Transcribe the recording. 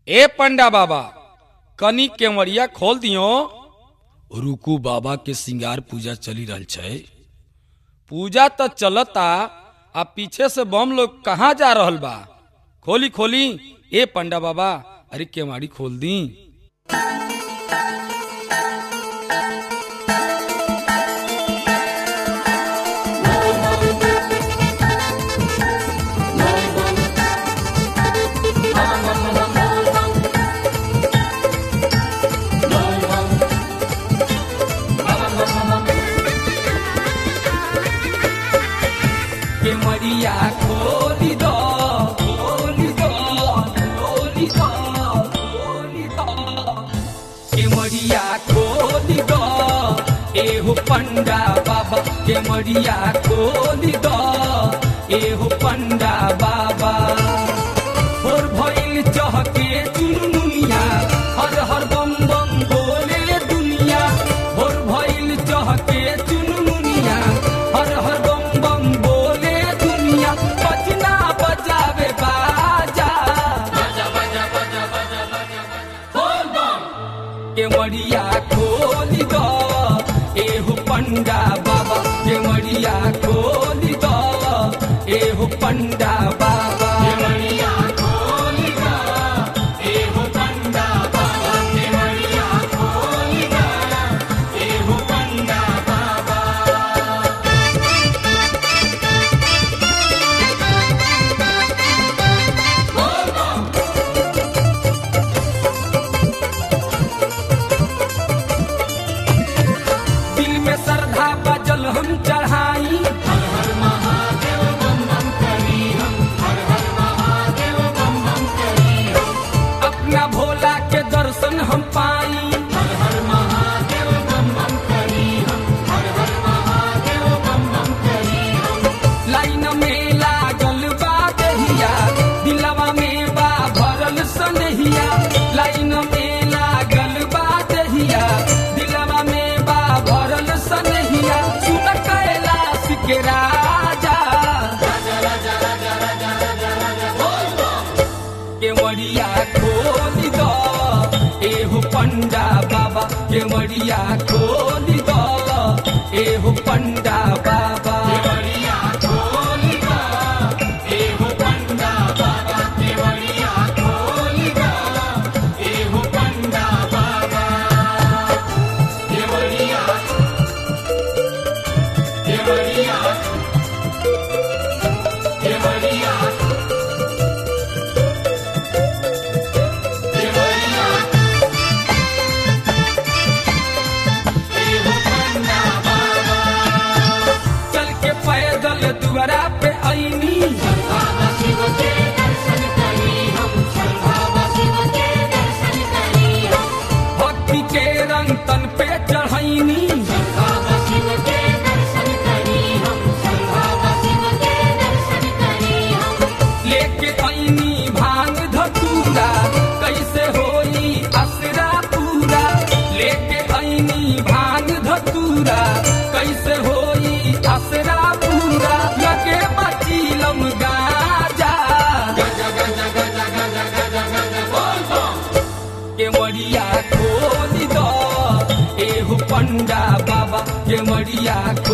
ए पंडा बाबा कनी केवड़िया खोल दियो रुकू बाबा के सिंगार पूजा चली रहल छै पूजा तो चलता आ पीछे से बम लोग कहाँ जा रहल बा खोली खोली ए पंडा बाबा अरे केवाड़ी खोल दी केवड़िया खोली दो खोली दो खोली दो खोली दो केवड़िया खोली दो एहो पंडा बाबा केवड़िया खोली दो एहो पंडा बाबा और भइल चहके चुनमुनिया हर हर बम बम बोले दुनिया और भइल चहके चुनमुनिया हर हर बम बम बोले दुनिया बजना बजावे बाजा केवड़िया खोली दो एहो पंडा बाबा केवड़िया खोली दो एहो पंडा बाबा दिल में श्रद्धा बजल हम चढ़ाई अपना भोला के दर्शन हम पाई लाइन में लागल बा दहिया दिलवा में बा भरल सनहिया लाइन में लागल बा दहिया दिलवा में बा भरल सनहिया सुन कैलाश के राजा केवड़िया खोली दो एहो पंडा बाबा केवड़िया खोली दो एहो पंडा बाबा चल के पैदल दुआरा पे आईनी भक्ति के रंग तन पे चढ़ैनी लेके आईनी भांग धतूरा कैसे होई असरा पूरा लेके आईनी भांग धतूरा कैसे होई असरा पूरा लगे बचीलम गाजा केवड़िया खोली दो एहो पंडा बाबा केवड़िया